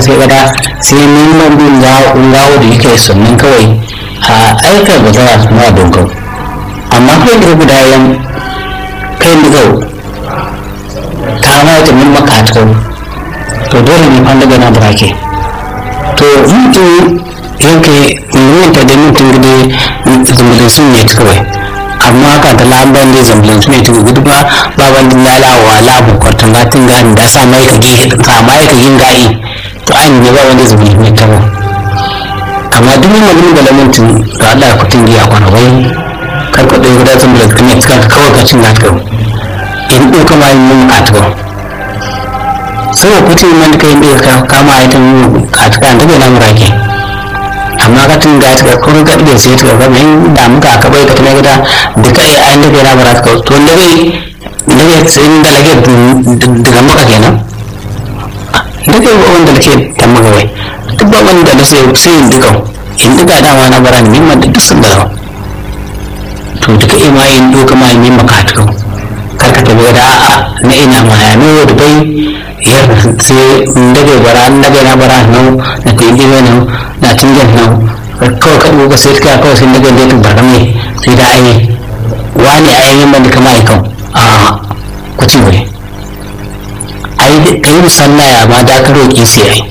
sai gada sai neman bin gawo da yake sannan kawai a aikar ba za su ma dogon amma kai da guda yan kai da gau ta ma ta min maka to to dole ne an daga na burake to mutum yanke mun ta da mutum gide zumburin sun ne kawai amma ka ta lamban da zambulin su ne ta gudu ba ba wani lalawa labu kwartan gatin gani da sa mai ka gihe ka mai ka yin gayi to an ne ba wanda zambulin ne ta ba amma duk mun magana da lamuntin da Allah ya kutin giya kwana wai kar ku dai guda zambulin ka ne ka kawai ka cin gatka in ɗo kama yin mun katka sai kutin man kai ɗaya ka kama ita mun katka an tabe na murake amma ka tun ga ta kun ga da sai ta ga mai da muka ka bai ka tuna gida da kai ai da na bara ka to da bai da bai sai da lage daga maka kenan da kai wanda lake ta maka wai duk ba wanda da sai sai in duka in duka dama na bara min man da duk sun da to duka ima in doka ma min maka ta kar ka tabi da a'a na ina ma ya no da bai yar sai daga bara daga na bara no na kai dibe no na tingin nan kawai ka ɗuga sai ka kawai sai daga da tuba mai sai da ai wani ai yin banda kama ai kan a kuci wuri ai ka yi musalla ya ma da ka roƙi sai ai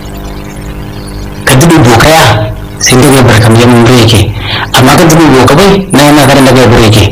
ka dubi bokaya sai daga barkam ya mun yake amma ka dubi boka bai na yana karin daga bure yake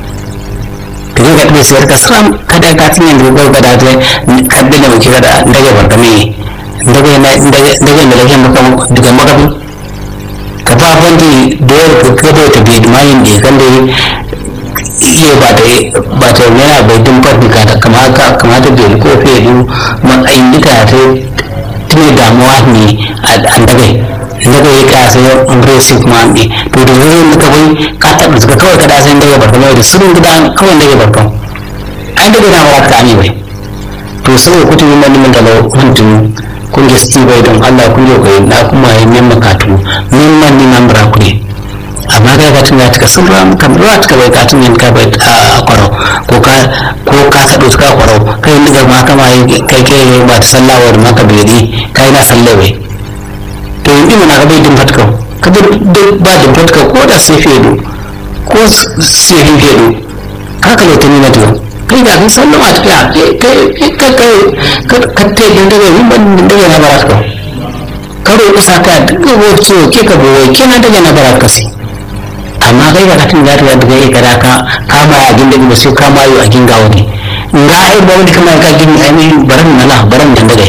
ka je ka ɗubi sai ka salam kada ka tinye da bai ka da ta kadda da muke kada daga barkam ne daga na daga daga da lake maka daga makabi ka ba bandi da yau ka kada ta bi mayin da kan da iya ba ta ba ta yana bai dun fardi ka kama ka kama ta bai ko fe du matsayin duka ta tune damuwa ne a daga daga ya ka sai aggressive ma ne to da zai da kawai ka taɓa suka kawai ka da sai daga barkan da sirrin gida kawai daga barkan ai daga na ba ka ami bai to saboda kutu yin wani da mutum kun ga sti bai don Allah kun yau kai na kuma yi min makatu min man ni nan bra ku ne amma kai ka tun ya tuka sun ram kam ruwa tuka bai ka tun yin ka bai a kwaro ko ka ko ka sado tuka kwaro kai ni ga ma kama yi kai kai ba ta sallawa da maka bai di kai na sallawe to yin ina ka bai din fatka ka bai ba din fatka ko da sai fedo ko sai fedo ka ka ta ni na tuwa kai da kai sallama ta kai kai kai kai ka te din daga yin ban din daga na baraka karo isa ka daga wacce ke ka boye kina daga na baraka sai amma kai ga katin da ta daga yi kada ka kama a gin daga sai kama yi a gin gawo ne nga ai ba wani kama ka gin ai mai baran na la baran dan daga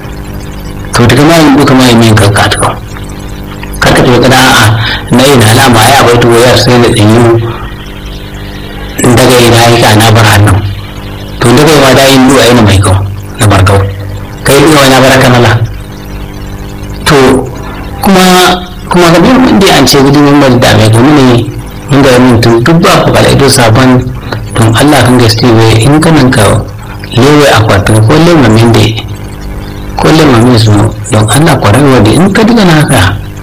to daga ma yin duka ma yin ka ka ta kar ka tafi kada a na yi na alama ya bai to wayar sai da tsinyu daga ina yi ka na bar hannu to daga yi ma da yin duwa yana mai kau na barkau kai duwa na baraka nala to kuma kuma ga bin mun an ce gudu mun bari da mai gumi ne mun ga mun tun duk ba ku kala ido sabon don Allah kan gaske wai in ka nan ka lewe akwatin ko lewe min da ko lewe min su don Allah kwarewa da in ka diga na haka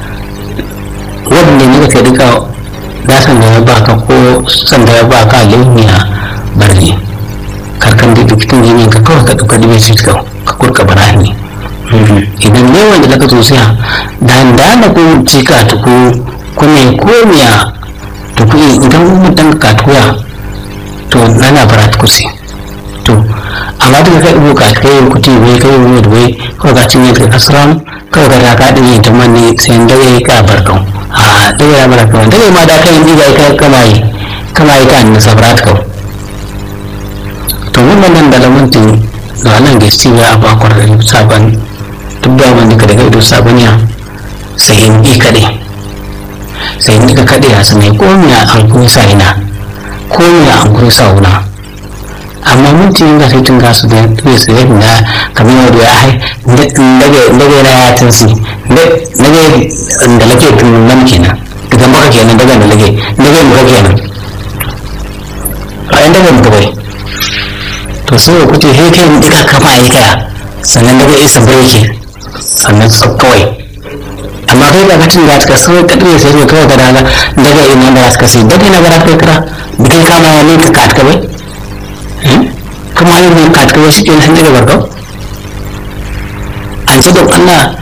wanda ne ka diga da san da ya baka ko san da ya baka lemiya barni karkan da dukkan jini ka kawai ka duka dibe shi ka kurka barani idan ne wanda daga sosiya da da na ko cika tuku kune ko miya tuku idan mun dan ka tuya to nana bara tukusi to amma daga kai ibo ka kai kuti wai kai wai wai ko ga cinye ka kasram ko ga ka din yin tamman ne sai dare ka barkan a dare ya barkan dare ma da kai diga kai kamai kamai kan sabrat ka to mun nan da lamuntin da nan gaskiya ya ba kwarar sabon duk da wanda ka daga ido sabaniya sai in yi kaɗai sai in ka kaɗai a sanai ko miya an kuma sa ina ko miya an kuma sa wuna amma mutum da sai tun gasu da ya tsaye da kamar yau da ya hai daga yana ya tansi daga da lake tun nan kenan daga maka kenan daga da lake daga maka kenan a yan daga maka bai to sai ku ce he kai duka kama yi kaya sannan daga isa birki sannan su kawai amma kai ba katin da ka sai ka dole sai kawai ka daga daga ina da ka sai daga ina ba ka kira bikin kama ya ne ka kat ka bai kuma yin ne kat ka bai shi ke nan daga barkau an ce don Allah